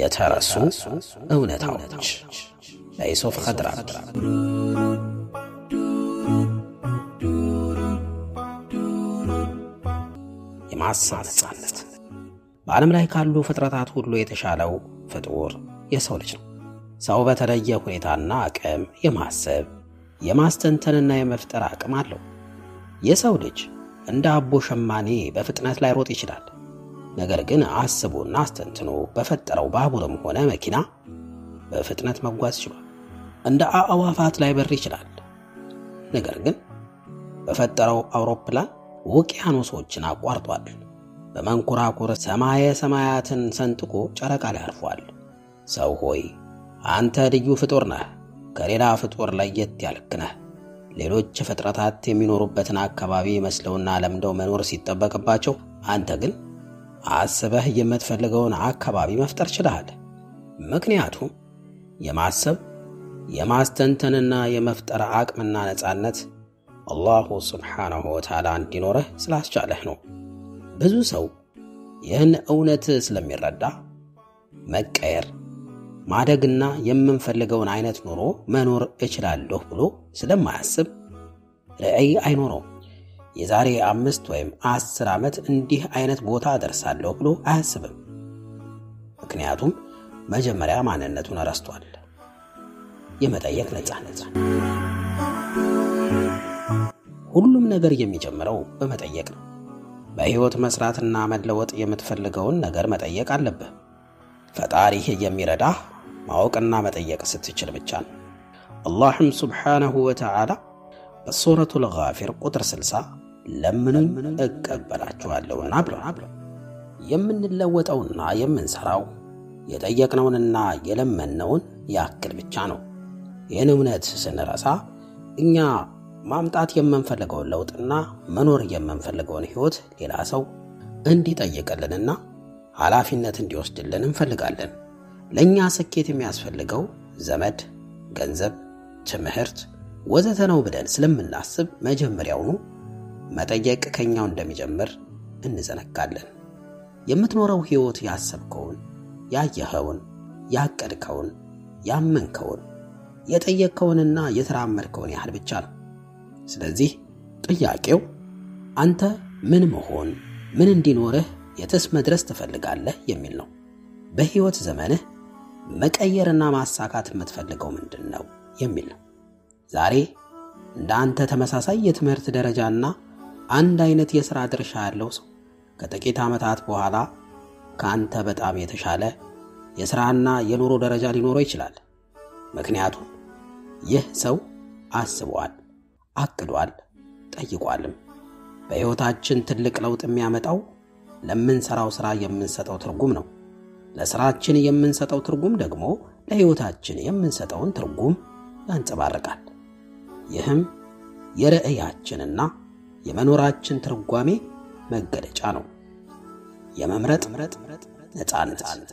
የተረሱ እውነታዎች በዩሱፍ ኸድራድ የማሰብ ነጻነት በዓለም ላይ ካሉ ፍጥረታት ሁሉ የተሻለው ፍጡር የሰው ልጅ ነው። ሰው በተለየ ሁኔታና አቅም የማሰብ የማስተንተንና የመፍጠር አቅም አለው። የሰው ልጅ እንደ አቦ ሸማኔ በፍጥነት ላይ ሮጥ ይችላል። ነገር ግን አስቦና አስተንትኖ በፈጠረው ባቡርም ሆነ መኪና በፍጥነት መጓዝ ችሏል። እንደ አዕዋፋት ላይ በር ይችላል። ነገር ግን በፈጠረው አውሮፕላን ውቅያኖሶችን አቋርጧል። በመንኮራኩር ሰማየ ሰማያትን ሰንጥቆ ጨረቃ ላይ አርፏል። ሰው ሆይ አንተ ልዩ ፍጡር ነህ። ከሌላ ፍጡር ለየት ያልክ ነህ። ሌሎች ፍጥረታት የሚኖሩበትን አካባቢ መስለውና ለምደው መኖር ሲጠበቅባቸው፣ አንተ ግን አስበህ የምትፈልገውን አካባቢ መፍጠር ችለሃል። ምክንያቱም የማሰብ የማስተንተንና የመፍጠር አቅምና ነፃነት አላሁ ስብሓንሁ ወተዓላ እንዲኖረህ ስላስቻለህ ነው። ብዙ ሰው ይህን እውነት ስለሚረዳ መቀየር ማደግና የምንፈልገውን አይነት ኑሮ መኖር እችላለሁ ብሎ ስለማያስብ ራዕይ አይኖረውም። የዛሬ አምስት ወይም አስር ዓመት እንዲህ አይነት ቦታ እደርሳለሁ ብሎ አያስብም። ምክንያቱም መጀመሪያ ማንነቱን ረስቷል። የመጠየቅ ነፃነት ሁሉም ነገር የሚጀምረው በመጠየቅ ነው። በሕይወት መስራትና መለወጥ የምትፈልገውን ነገር መጠየቅ አለብህ። ፈጣሪህ የሚረዳህ ማወቅና መጠየቅ ስትችል ብቻ ነው። አላህም ሱብሓነሁ ወተዓላ በሱረቱል ጋፊር ቁጥር 60 ለምኑኝ እቀበላችኋለሁና ብሏል። የምንለወጠውና የምንሰራው የጠየቅነውንና የለመነውን ያክል ብቻ ነው። ይህን እውነት ስንረሳ እኛ ማምጣት የምንፈልገውን ለውጥና መኖር የምንፈልገውን ሕይወት ሌላ ሰው እንዲጠይቅልንና ኃላፊነት እንዲወስድልን እንፈልጋለን። ለእኛ ስኬት የሚያስፈልገው ዘመድ፣ ገንዘብ፣ ትምህርት ወዘተ ነው ብለን ስለምናስብ መጀመሪያውኑ መጠየቅ ከኛው እንደሚጀምር እንዘነጋለን። የምትኖረው ሕይወት ያሰብከውን፣ ያየኸውን፣ ያቀድከውን፣ ያመንከውን፣ የጠየቅከውንና የተራመድከውን ያህል ብቻ ነው። ስለዚህ ጥያቄው አንተ ምን መሆን ምን እንዲኖርህ የትስ መድረስ ትፈልጋለህ የሚል ነው። በሕይወት ዘመንህ መቀየርና ማሳካት የምትፈልገው ምንድን ነው የሚል ነው። ዛሬ እንደ አንተ ተመሳሳይ የትምህርት ደረጃና አንድ አይነት የሥራ ድርሻ ያለው ሰው ከጥቂት ዓመታት በኋላ ከአንተ በጣም የተሻለ የሥራና የኑሮ ደረጃ ሊኖረው ይችላል። ምክንያቱም ይህ ሰው አስቧል፣ አቅዷል፣ ጠይቋልም። በሕይወታችን ትልቅ ለውጥ የሚያመጣው ለምንሰራው ሥራ የምንሰጠው ትርጉም ነው። ለሥራችን የምንሰጠው ትርጉም ደግሞ ለሕይወታችን የምንሰጠውን ትርጉም ያንጸባርቃል። ይህም የርዕያችንና የመኖራችን ትርጓሜ መገለጫ ነው። የመምረጥ ነፃነት።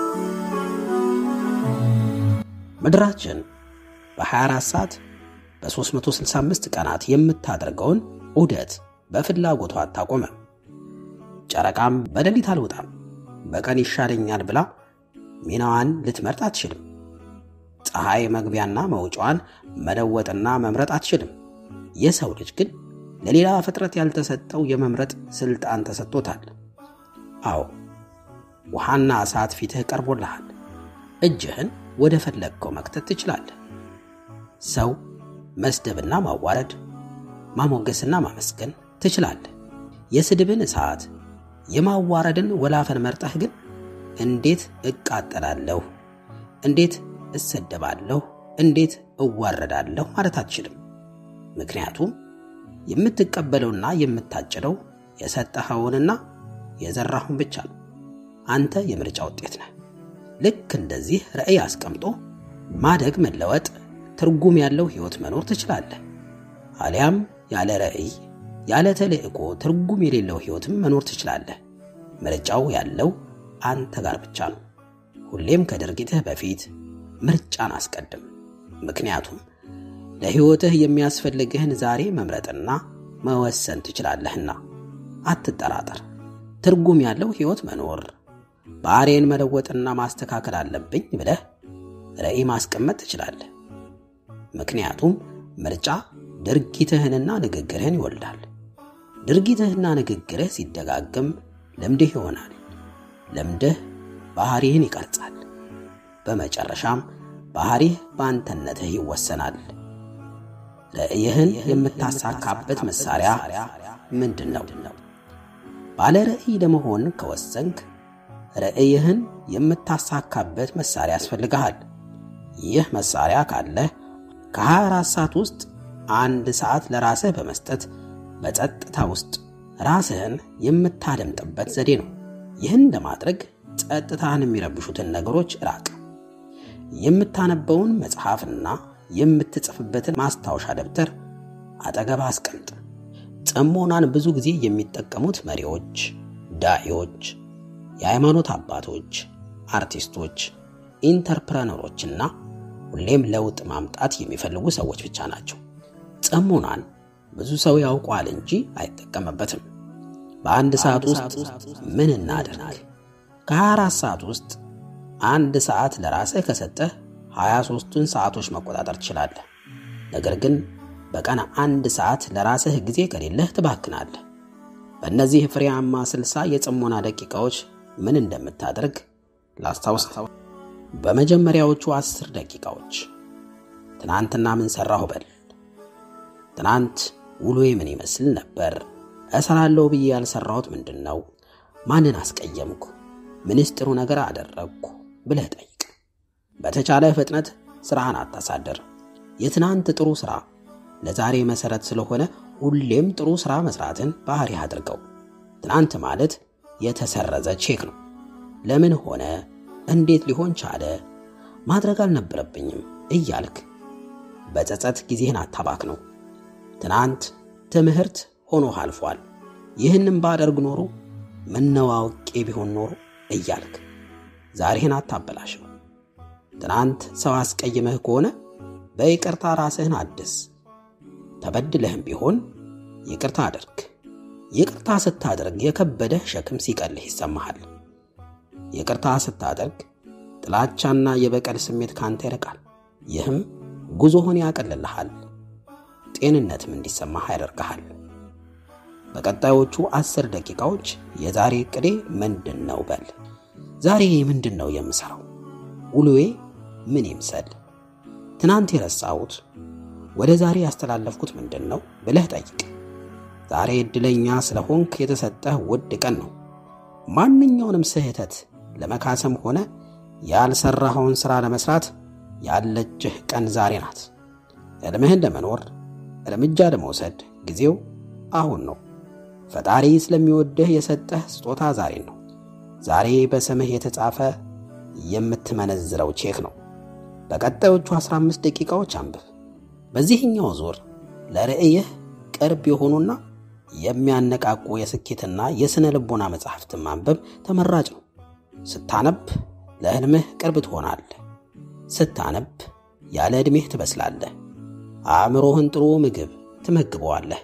ምድራችን በ24 ሰዓት በ365 ቀናት የምታደርገውን ዑደት በፍላጎቷ አታቆመም። ጨረቃም በሌሊት አልወጣም በቀን ይሻለኛል ብላ ሚናዋን ልትመርጥ አትችልም። ፀሐይ መግቢያና መውጫዋን መለወጥና መምረጥ አትችልም። የሰው ልጅ ግን ለሌላ ፍጥረት ያልተሰጠው የመምረጥ ስልጣን ተሰጥቶታል። አዎ ውሃና እሳት ፊትህ ቀርቦልሃል። እጅህን ወደ ፈለግከው መክተት ትችላለህ። ሰው መስደብና ማዋረድ፣ ማሞገስና ማመስገን ትችላለህ። የስድብን እሳት የማዋረድን ወላፈን መርጠህ ግን እንዴት እቃጠላለሁ፣ እንዴት እሰደባለሁ፣ እንዴት እዋረዳለሁ ማለት አትችልም። ምክንያቱም የምትቀበለውና የምታጭደው የሰጠኸውንና የዘራሁን ብቻ ነው። አንተ የምርጫ ውጤት ነህ። ልክ እንደዚህ ራዕይ አስቀምጦ ማደግ፣ መለወጥ፣ ትርጉም ያለው ሕይወት መኖር ትችላለህ። አሊያም ያለ ራዕይ ያለ ተልእኮ ትርጉም የሌለው ሕይወትም መኖር ትችላለህ። ምርጫው ያለው አንተ ጋር ብቻ ነው። ሁሌም ከድርጊትህ በፊት ምርጫን አስቀድም። ምክንያቱም ለሕይወትህ የሚያስፈልግህን ዛሬ መምረጥና መወሰን ትችላለህና። አትጠራጠር። ትርጉም ያለው ሕይወት መኖር፣ ባህሪን መለወጥና ማስተካከል አለብኝ ብለህ ራዕይ ማስቀመጥ ትችላለህ። ምክንያቱም ምርጫ ድርጊትህንና ንግግርህን ይወልዳል። ድርጊትህና ንግግርህ ሲደጋግም ልምድህ ይሆናል። ልምድህ ባህሪህን ይቀርጻል። በመጨረሻም ባህሪህ በአንተነትህ ይወሰናል። ራዕይህን የምታሳካበት መሳሪያ ምንድን ነው? ባለ ራዕይ ለመሆን ከወሰንክ ራዕይህን የምታሳካበት መሳሪያ ያስፈልግሃል። ይህ መሳሪያ ካለህ ከ24 ሰዓት ውስጥ አንድ ሰዓት ለራስህ በመስጠት በጸጥታ ውስጥ ራስህን የምታደምጥበት ዘዴ ነው። ይህን ለማድረግ ጸጥታህን የሚረብሹትን ነገሮች ራቅ። የምታነበውን መጽሐፍና የምትጽፍበትን ማስታወሻ ደብተር አጠገብ አስቀምጥ። ጽሞናን ብዙ ጊዜ የሚጠቀሙት መሪዎች፣ ዳዒዎች፣ የሃይማኖት አባቶች፣ አርቲስቶች፣ ኢንተርፕረነሮችና ሁሌም ለውጥ ማምጣት የሚፈልጉ ሰዎች ብቻ ናቸው። ጽሞናን ብዙ ሰው ያውቋል እንጂ አይጠቀምበትም። በአንድ ሰዓት ውስጥ ምን እናደርግ? ከ24 ሰዓት ውስጥ አንድ ሰዓት ለራስህ ከሰጠህ 23ቱን ሰዓቶች መቆጣጠር ትችላለህ። ነገር ግን በቀን አንድ ሰዓት ለራስህ ጊዜ ከሌለህ ትባክናለህ። በእነዚህ ፍሬያማ ስልሳ የጽሞና ደቂቃዎች ምን እንደምታደርግ ላስታውስ። በመጀመሪያዎቹ አስር ደቂቃዎች ትናንትና ምን ሰራሁ በል። ትናንት ውሎዬ ምን ይመስል ነበር? እሰራለሁ ብዬ ያልሰራሁት ምንድን ነው? ማንን አስቀየምኩ? ምንስ ጥሩ ነገር አደረግኩ ብለህ ጠይቅ። በተቻለ ፍጥነት ስራህን አታሳደር። የትናንት ጥሩ ስራ ለዛሬ መሰረት ስለሆነ ሁሌም ጥሩ ስራ መስራትን ባህሪህ አድርገው። ትናንት ማለት የተሰረዘ ቼክ ነው። ለምን ሆነ? እንዴት ሊሆን ቻለ? ማድረግ አልነበረብኝም እያልክ በጸጸት ጊዜህን አታባክ ነው። ትናንት ትምህርት ሆኖ አልፏል። ይህንም ባደርግ ኖሮ ምነው አውቄ ቢሆን ኖሮ እያልክ ዛሬህን አታበላሸው። ትናንት ሰው አስቀይመህ ከሆነ በይቅርታ ራስህን አድስ። ተበድለህም ቢሆን ይቅርታ አድርግ። ይቅርታ ስታደርግ የከበደህ ሸክም ሲቀልህ ይሰማሃል። ይቅርታ ስታደርግ ጥላቻና የበቀል ስሜት ካንተ ይርቃል። ይህም ጉዞህን ያቀልልሃል፣ ጤንነትም እንዲሰማህ ያደርግሃል። በቀጣዮቹ አስር ደቂቃዎች የዛሬ ዕቅዴ ምንድን ነው በል። ዛሬ ምንድን ነው የምሠራው? ውሎዬ ምን ይምሰል? ትናንት የረሳሁት ወደ ዛሬ ያስተላለፍኩት ምንድን ነው ብለህ ጠይቅ። ዛሬ ዕድለኛ ስለሆንክ የተሰጠህ ውድ ቀን ነው። ማንኛውንም ስህተት ለመካሰም ሆነ ያልሰራኸውን ሥራ ለመሥራት ያለችህ ቀን ዛሬ ናት። ሕልምህን ለመኖር እርምጃ ለመውሰድ ጊዜው አሁን ነው። ፈጣሪ ስለሚወድህ የሰጠህ ስጦታ ዛሬ ነው። ዛሬ በስምህ የተጻፈ የምትመነዝረው ቼክ ነው። በቀጣዮቹ 15 ደቂቃዎች አንብብ። በዚህኛው ዙር ለርዕይህ ቅርብ የሆኑና የሚያነቃቁ የስኬትና የሥነ ልቦና መጽሐፍትን ማንበብ ተመራጭ ነው። ስታነብ ለሕልምህ ቅርብ ትሆናለህ። ስታነብ ያለ ዕድሜህ ትበስላለህ። አእምሮህን ጥሩ ምግብ ትመግበዋለህ።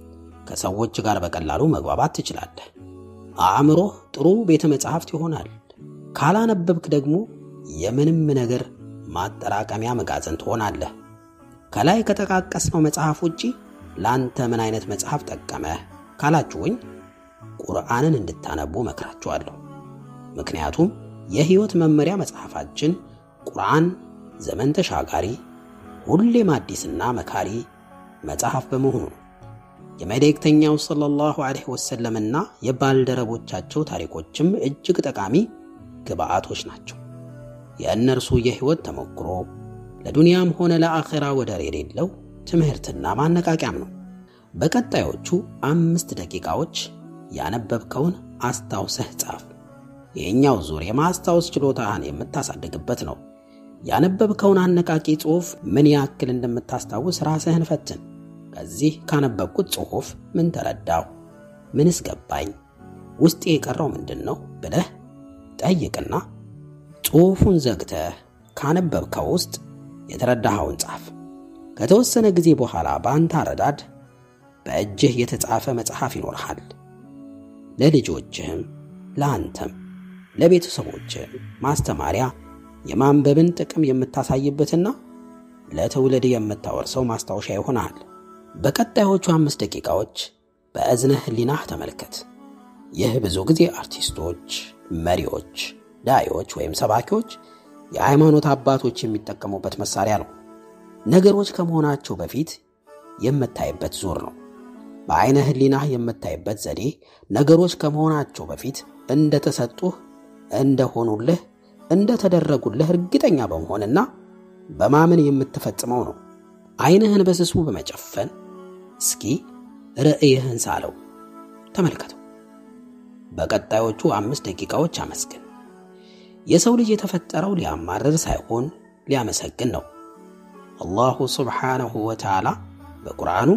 ከሰዎች ጋር በቀላሉ መግባባት ትችላለህ። አእምሮህ ጥሩ ቤተ መጻሕፍት ይሆናል። ካላነበብክ ደግሞ የምንም ነገር ማጠራቀሚያ መጋዘን ትሆናለህ። ከላይ ከጠቃቀስነው መጽሐፍ ውጪ ለአንተ ምን አይነት መጽሐፍ ጠቀመህ ካላችሁኝ ቁርአንን እንድታነቡ መክራችኋለሁ። ምክንያቱም የሕይወት መመሪያ መጽሐፋችን ቁርአን ዘመን ተሻጋሪ ሁሌም አዲስና መካሪ መጽሐፍ በመሆኑ ነው። የመልእክተኛው ሰለላሁ ዐለይሂ ወሰለምና የባልደረቦቻቸው ታሪኮችም እጅግ ጠቃሚ ግብአቶች ናቸው። የእነርሱ የሕይወት ተሞክሮ ለዱንያም ሆነ ለአኼራ ወደር የሌለው ትምህርትና ማነቃቂያም ነው። በቀጣዮቹ አምስት ደቂቃዎች ያነበብከውን አስታውሰህ ጻፍ። ይህኛው ዙር የማስታወስ ችሎታህን የምታሳድግበት ነው። ያነበብከውን አነቃቂ ጽሑፍ ምን ያክል እንደምታስታውስ ራስህን ፈትን። ከዚህ ካነበብኩት ጽሑፍ ምን ተረዳው? ምንስ ገባኝ? ውስጤ የቀረው ምንድን ነው ብለህ ጠይቅና ጽሑፉን ዘግተህ ካነበብከው ውስጥ የተረዳኸውን ጻፍ። ከተወሰነ ጊዜ በኋላ በአንተ አረዳድ በእጅህ የተጻፈ መጽሐፍ ይኖርሃል። ለልጆችህም ለአንተም ለቤተሰቦች ማስተማሪያ የማንበብን ጥቅም የምታሳይበትና ለትውልድ የምታወርሰው ማስታወሻ ይሆናል። በቀጣዮቹ አምስት ደቂቃዎች በእዝነ ህሊናህ ተመልከት። ይህ ብዙ ጊዜ አርቲስቶች፣ መሪዎች፣ ዳዮች ወይም ሰባኪዎች፣ የሃይማኖት አባቶች የሚጠቀሙበት መሳሪያ ነው። ነገሮች ከመሆናቸው በፊት የምታይበት ዙር ነው። በአይነ ህሊናህ የምታይበት ዘዴ ነገሮች ከመሆናቸው በፊት እንደተሰጡህ፣ እንደሆኑልህ፣ እንደተደረጉልህ እርግጠኛ በመሆንና በማመን የምትፈጽመው ነው። አይንህን በስሱ በመጨፈን እስኪ ርዕይህን ሳለው ተመልከተው። በቀጣዮቹ አምስት ደቂቃዎች አመስግን። የሰው ልጅ የተፈጠረው ሊያማርር ሳይሆን ሊያመሰግን ነው። አላሁ ስብሓነሁ ወተዓላ በቁርአኑ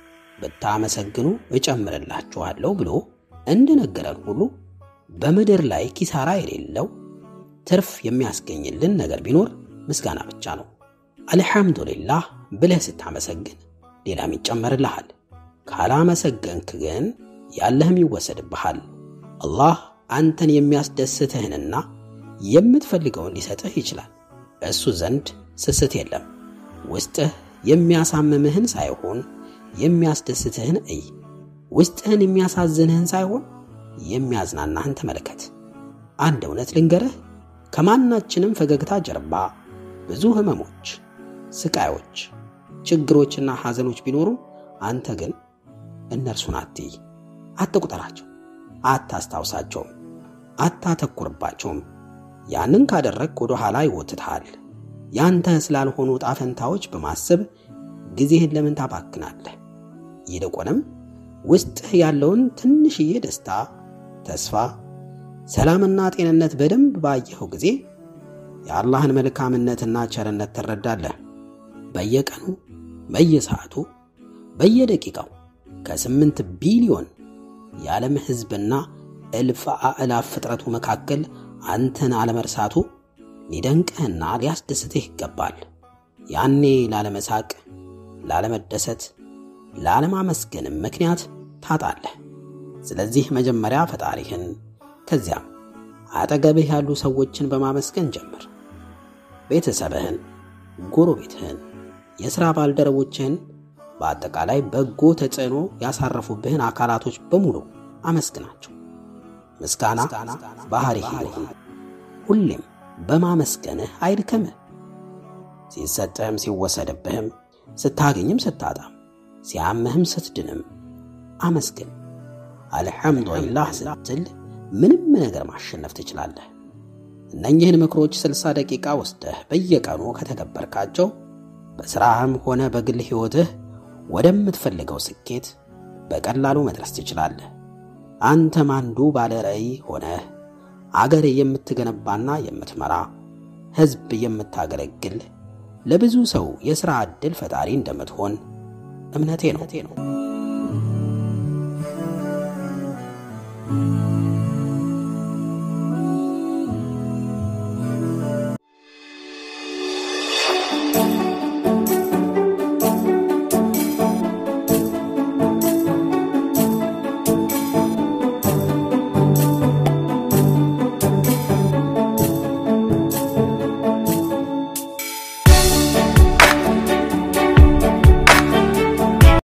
ብታመሰግኑ እጨምርላችኋለሁ ብሎ እንደነገረን ሁሉ በምድር ላይ ኪሳራ የሌለው ትርፍ የሚያስገኝልን ነገር ቢኖር ምስጋና ብቻ ነው። አልሐምዱሊላህ ብለህ ስታመሰግን ሌላም ይጨመርልሃል። ካላመሰገንክ ግን ያለህም ይወሰድብሃል። አላህ አንተን የሚያስደስትህንና የምትፈልገውን ሊሰጥህ ይችላል። እሱ ዘንድ ስስት የለም። ውስጥህ የሚያሳምምህን ሳይሆን የሚያስደስትህን እይ። ውስጥህን የሚያሳዝንህን ሳይሆን የሚያዝናናህን ተመልከት። አንድ እውነት ልንገርህ፣ ከማናችንም ፈገግታ ጀርባ ብዙ ህመሞች፣ ስቃዮች፣ ችግሮችና ሐዘኖች ቢኖሩ አንተ ግን እነርሱን አትይ፣ አትቁጠራቸው፣ አታስታውሳቸውም፣ አታተኩርባቸውም። ያንን ካደረግ ወደ ኋላ ይወትትሃል። ያንተ ስላልሆኑ ጣፈንታዎች በማሰብ ጊዜህን ለምን ታባክናለህ? ይልቁንም ውስጥህ ያለውን ትንሽዬ ደስታ፣ ተስፋ፣ ሰላምና ጤንነት በደንብ ባየኸው ጊዜ የአላህን መልካምነትና ቸርነት ትረዳለህ። በየቀኑ በየሰዓቱ በየደቂቃው ከስምንት ቢሊዮን የዓለም ሕዝብና እልፍ አእላፍ ፍጥረቱ መካከል አንተን አለመርሳቱ ሊደንቅህና ሊያስደስትህ ይገባል። ያኔ ላለመሳቅ፣ ላለመደሰት፣ ላለማመስገንም ምክንያት ታጣለህ። ስለዚህ መጀመሪያ ፈጣሪህን ከዚያም አጠገብህ ያሉ ሰዎችን በማመስገን ጀምር። ቤተሰብህን፣ ጎረቤትህን፣ የሥራ ባልደረቦችህን በአጠቃላይ በጎ ተጽዕኖ ያሳረፉብህን አካላቶች በሙሉ አመስግናቸው። ምስጋና ባህሪህ ይሁን። ሁሌም በማመስገንህ አይድከምህ። ሲሰጥህም ሲወሰድብህም፣ ስታገኝም ስታጣም፣ ሲያምህም ስትድንም አመስግን። አልሐምዱሊላህ ስትል ምንም ነገር ማሸነፍ ትችላለህ። እነኚህን ምክሮች ስልሳ ደቂቃ ወስደህ በየቀኑ ከተገበርካቸው በሥራህም ሆነ በግል ሕይወትህ ወደምትፈልገው ስኬት በቀላሉ መድረስ ትችላለህ። አንተም አንዱ ባለ ራዕይ ሆነህ አገር የምትገነባና የምትመራ ሕዝብ የምታገለግል ለብዙ ሰው የሥራ ዕድል ፈጣሪ እንደምትሆን እምነቴ ነው።